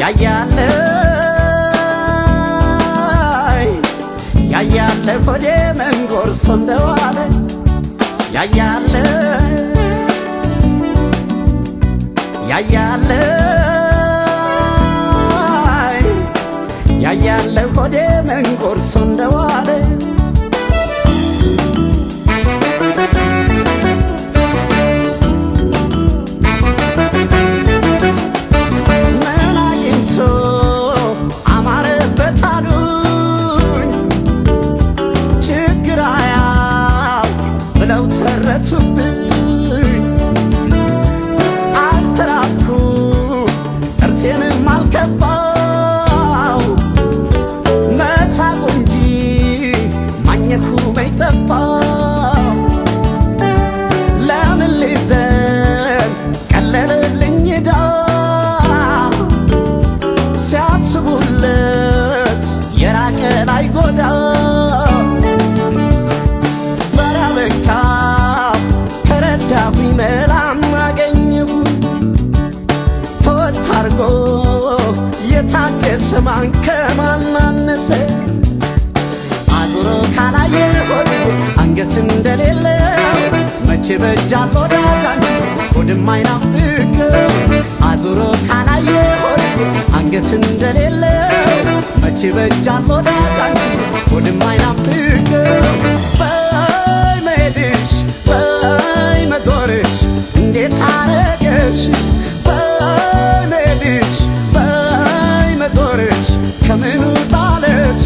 ያያለ ያያለ ሆዴ መንጎርሶ እንደዋለ ያያለ ያያለ ያያለ ሆዴ መንጎርሶ እንደዋለ ምን አግኝቶ አማረበት አሉኝ ችግር አያውቅ ብለው ተረቱብኝ አልተራኩ ጥርሴንም አልከፋው መሳቁ እንጂ ማኘኩ በይጠፋው ለምን ሊዘን ቀለለልኝ ዳ ሲያስቡለት የራቀን አይጎዳ ዛሬ አበቃ ተረዳሁኝ መላም አገኘሁ ተወት አርጎ የታገሰ ማን ከማን አነሰ አዙሮ ካላየ ሆድ አንገት እንደሌለው መቼ በጃል ወዳጅ አንቺ ሆድም አይናፍቅም አዙሮ ካላየ ሆድ አንገት እንደሌለው መቼ በጃል ወዳጅ አንቺ ሆድም አይናፍቅም በይ መሄድሽ በይ መዞርሽ እንዴት አረገሽ በይ መሄድሽ በይ መዞርሽ ከምኑ ጣለሽ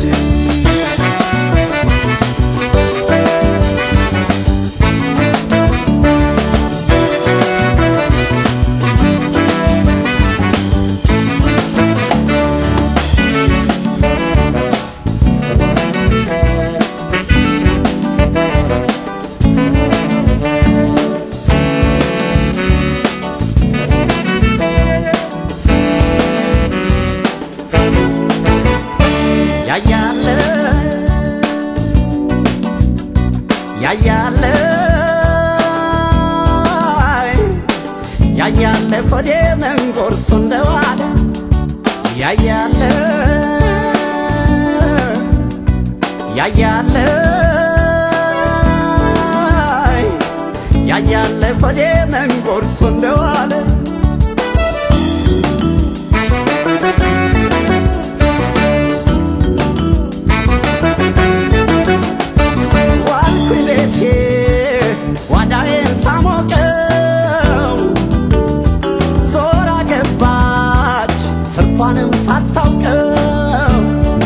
ያያለ ያያለ ያያለ ሆዴ መንጎርሶ እንደዋለ ያያለ ያያለ ያያለ ሆዴ መንጎርሶ እንደዋለ ዋልኩኝ ቤቴ ጓዳዬን ሳሞቀው ዞራ ገባች ትርፏንም ሳታውቀው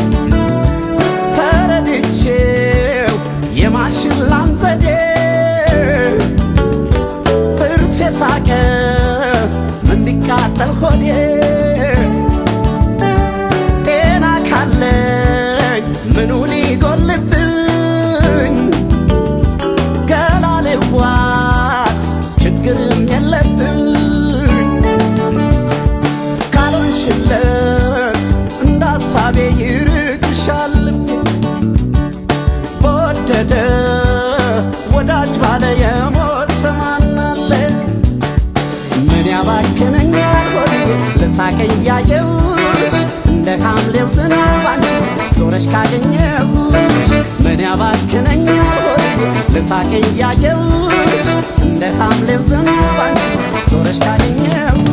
ተረድቼው የማሽላን ዘዴ ጥርሴ ሳቀ ምን ቢቃጠል ሆዴ ጤና ካለኝ ምኑ ሊጎልብኝ ገላ ልዋስ ችግርም የለብኝ ካልሆንሽለት እንደ ሀሳቤ ይርቅሻል በወደደ ወዳጅ ባለ የሞት ሰማናለ ምን ያባክነኛል ሆዴ ልሳቅ እያየሁሽ እንደ ሐምሌው ዝናብ አንቺ ዞረሽ ካገኘሁሽ ምን ያባክነኛል ሆዴ ልሳቅ እያየሁሽ እንደ ሐምሌው ዝናብ አንቺ ዞረሽ ካገኘሁሽ